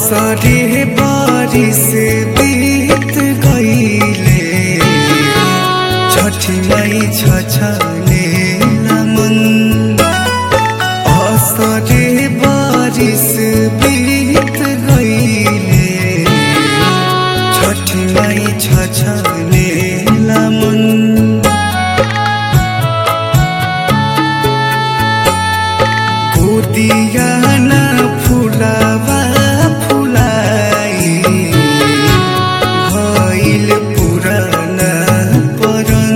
असरे बारिश बीत गईले छठी मई छछले मन असरे बारिश बीत गईले छठी मई छछले मन गोदिया न फुलावा फुलाई भइल पुरान परन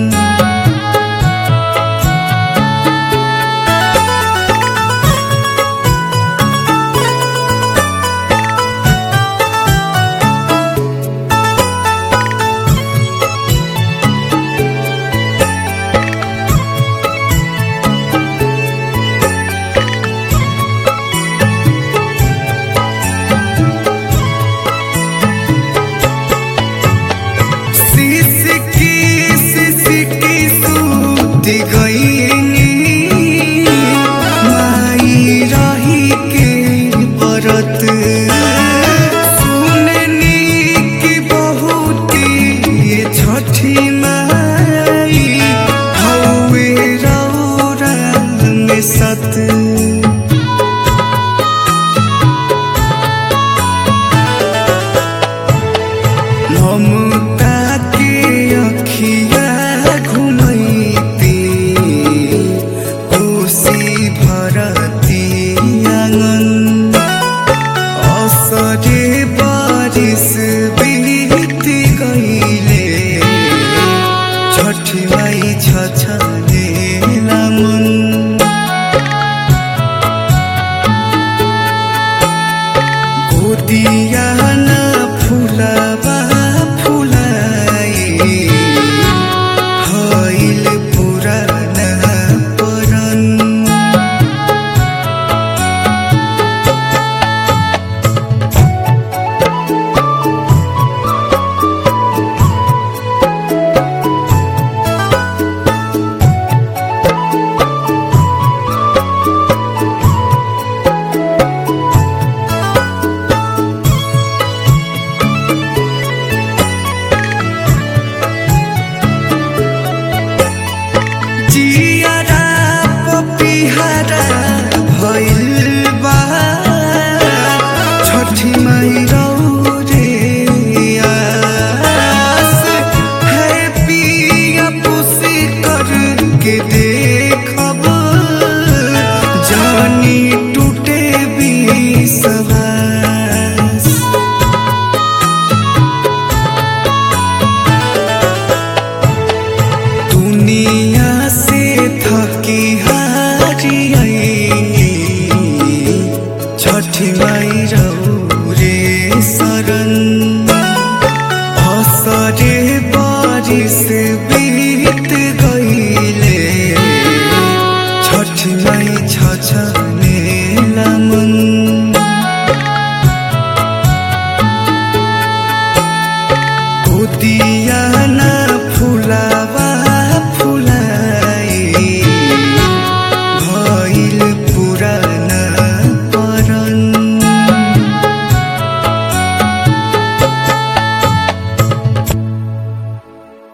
सिसकी सिसकी सूती गईनी माई रही के बरत सुननी की बहुती छठी माई हौवे रौरा में सत ममता के अखिया घुमैती कोसी भरती आंगन असरे बारिश बीत गईले छठी माई छछले मन गोदिया न फुलावा फुलाई भइल पुरान परन जियारा पपिहारा भइल बा छठी माई रौरे आस है पिया पुसी करके देखब जानी टूटे विश्वास दुनिया से थकी हारी आईनी छठी माई रे शरण असरे बारिश बीत गईले छठी माई छछने मन गोदी